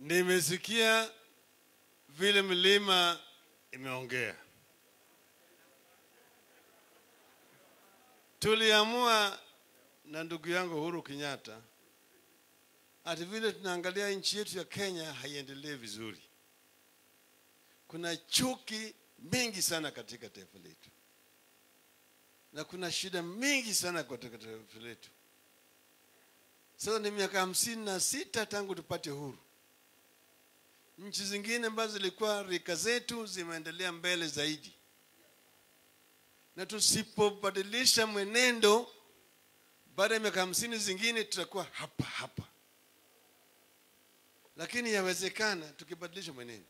Nimesikia vile milima imeongea. Tuliamua na ndugu yangu Uhuru Kenyatta ati vile tunaangalia nchi yetu ya Kenya haiendelee vizuri. Kuna chuki mingi sana katika taifa letu, na kuna shida mingi sana katika taifa letu. Sasa ni miaka hamsini na sita tangu tupate uhuru. Nchi zingine ambazo zilikuwa rika zetu zimeendelea mbele zaidi, na tusipobadilisha mwenendo, baada ya miaka hamsini zingine tutakuwa hapa hapa, lakini yawezekana tukibadilisha mwenendo.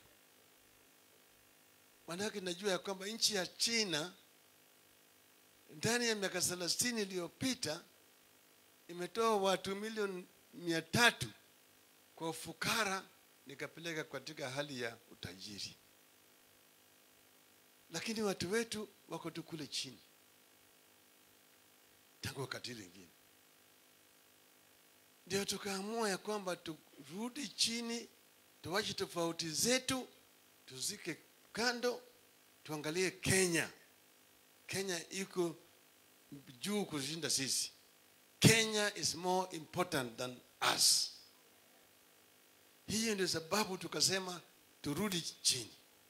Maanake najua ya kwamba nchi ya China ndani ya miaka thelathini iliyopita imetoa watu milioni mia tatu kwa ufukara nikapeleka katika hali ya utajiri, lakini watu wetu wako tu kule chini tangu wakati lingine. Ndio tukaamua ya kwamba turudi chini, tuwache tofauti zetu, tuzike kando, tuangalie Kenya. Kenya iko juu kushinda sisi. Kenya is more important than us. Hiyo ndio sababu tukasema turudi chini.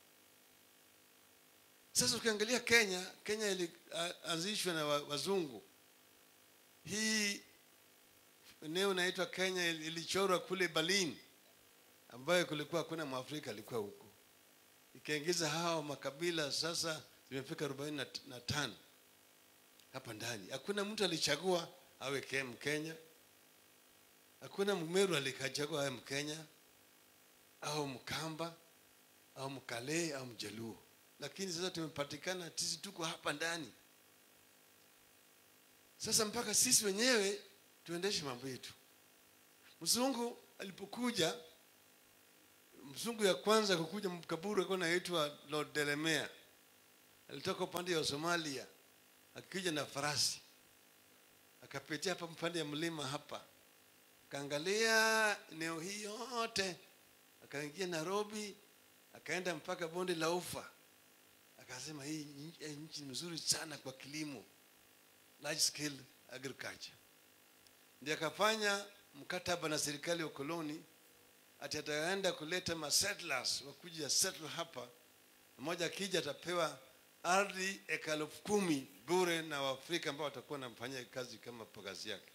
Sasa ukiangalia Kenya, Kenya ilianzishwa na wazungu. Hii eneo inaitwa Kenya ilichorwa kule Berlin, ambayo kulikuwa hakuna Mwafrika alikuwa huko, ikaingiza hao makabila. Sasa zimefika arobaini na tano hapa ndani. Hakuna mtu alichagua awe Mkenya, hakuna Mmeru alikachagua awe Mkenya au Mkamba au Mkale au Mjaluo, lakini sasa tumepatikana sisi tuko hapa ndani. Sasa mpaka sisi wenyewe tuendeshe mambo yetu. Mzungu alipokuja, mzungu ya kwanza kukuja Mkaburu alikuwa anaitwa Lord Delamere, alitoka upande wa Somalia akija na farasi akapitia hapa mpande ya mlima hapa, akaangalia eneo hii yote, akaingia Nairobi, akaenda mpaka bonde la Ufa, akasema hii nchi ni nzuri sana kwa kilimo, large scale agriculture. Ndio akafanya mkataba na serikali ya koloni ati ataenda kuleta ma settlers wakuja settle hapa, mmoja akija atapewa ardhi eka elfu kumi bure na Waafrika ambao watakuwa wanamfanyia kazi kama kazi yake.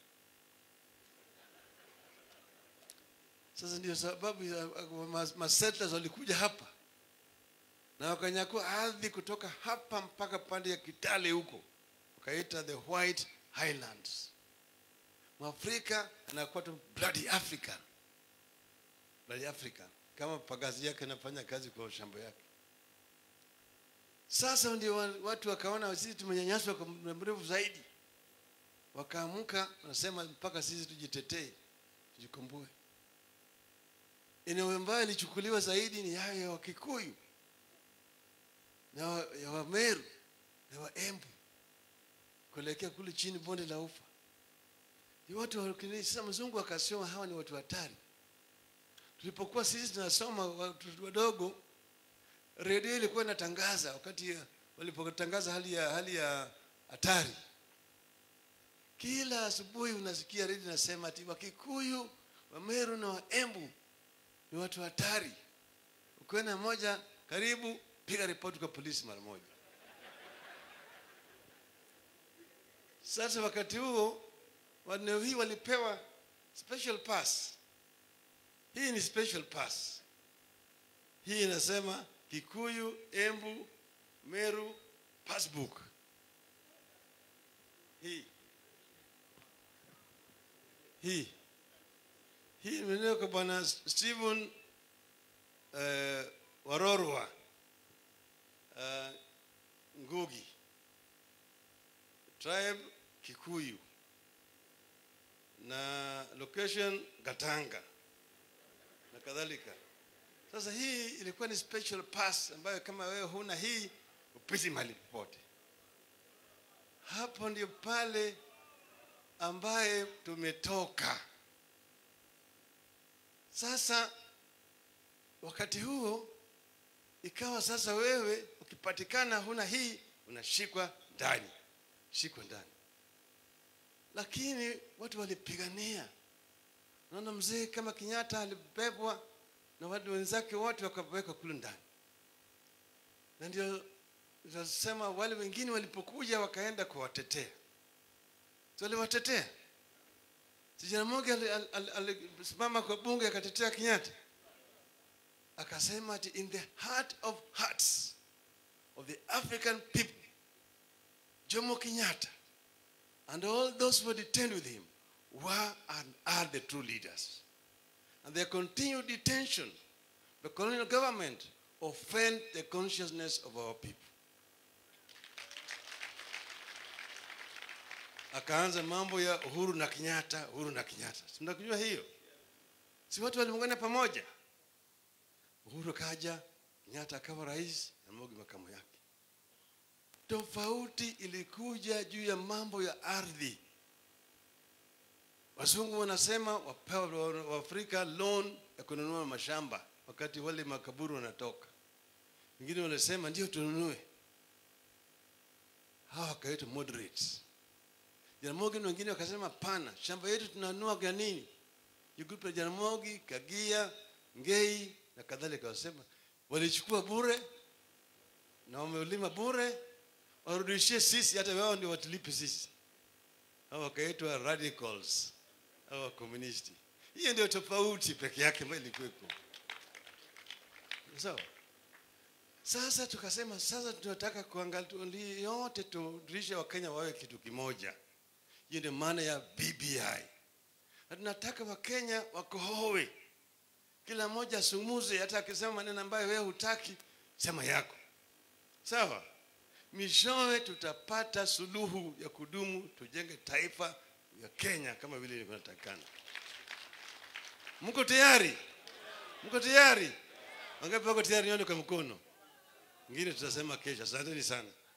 Sasa ndio sababu masettlers walikuja hapa na wakanyakua ardhi kutoka hapa mpaka pande ya Kitale huko, wakaita the White Highlands. Mwafrika anakuwa tu bloody African, bloody African, kama pagazi yake anafanya kazi kwa shamba yake. Sasa ndio watu wakaona sisi tumenyanyaswa kwa muda mrefu zaidi, wakaamka wanasema mpaka sisi tujitetee, tujikomboe. Eneo ambayo ilichukuliwa zaidi ni hayo ya Wakikuyu na ya Wameru na Waembu kuelekea kule chini bonde la Ufa. Ni watu wa sasa, mzungu akasema hawa ni watu hatari. Tulipokuwa sisi tunasoma watu wadogo redio ilikuwa inatangaza wakati walipotangaza hali ya hali ya hatari. Kila asubuhi unasikia redio inasema ati Wakikuyu, Wameru na Waembu ni watu hatari. Ukiona moja karibu, piga ripoti kwa polisi mara moja. Sasa wakati huo eneo hii walipewa special pass. Hii ni special pass. Hii inasema Kikuyu, Embu, Meru passbook. Hii hii hii imenewa kwa bwana Stephen uh, Warorwa uh, Ngugi, tribe Kikuyu na location Gatanga na kadhalika. Sasa hii ilikuwa ni special pass ambayo kama wewe huna hii upiti mahali popote. Hapo ndio pale ambaye tumetoka. Sasa wakati huo ikawa sasa wewe ukipatikana huna hii unashikwa ndani shikwa ndani lakini watu walipigania naona mzee kama kenyatta alibebwa na watu wenzake wote wakawekwa kule ndani na ndio nasema wale wengine walipokuja wakaenda kuwatetea si waliwatetea sijana moja alisimama ali, ali, alisimama kwa bunge akatetea kenyatta akasema ati in the heart of hearts of the african people jomo kenyatta and all those who were detained with him were and are the true leaders and their continued detention by colonial government offend the consciousness of our people akaanza mambo ya uhuru na kenyatta uhuru na kenyatta Si mnakujua hiyo si watu waliungana pamoja uhuru kaja kenyatta akawa rais na mogi makamu yake tofauti ilikuja juu ya mambo ya ardhi wazungu wanasema wapewa waafrika loan ya kununua mashamba wakati wale makaburu wanatoka wengine wanasema ndio tununue hawa wakaitwa moderates jaramogi na wengine wakasema pana shamba yetu tunanunua kwa nini grupu ya jaramogi kagia ngei na kadhalika wasema walichukua bure na wameulima bure warudishie sisi hata wao ndio watulipe sisi hao wakaitwa radicals au wakomunisti hiyo ndio tofauti peke yake ambayo ilikuwepo sawa sasa tukasema sasa tunataka kuangalia yote turudishe wakenya wawe kitu kimoja hiyo ndio maana ya bbi na tunataka wakenya wakohowe kila mmoja asumuze hata akisema maneno ambayo wewe hutaki sema yako sawa mishowe tutapata suluhu ya kudumu tujenge taifa ya kenya kama vile ilivyotakikana mko tayari mko tayari wangapi wako tayari nione kwa mkono ngine tutasema kesho asanteni sana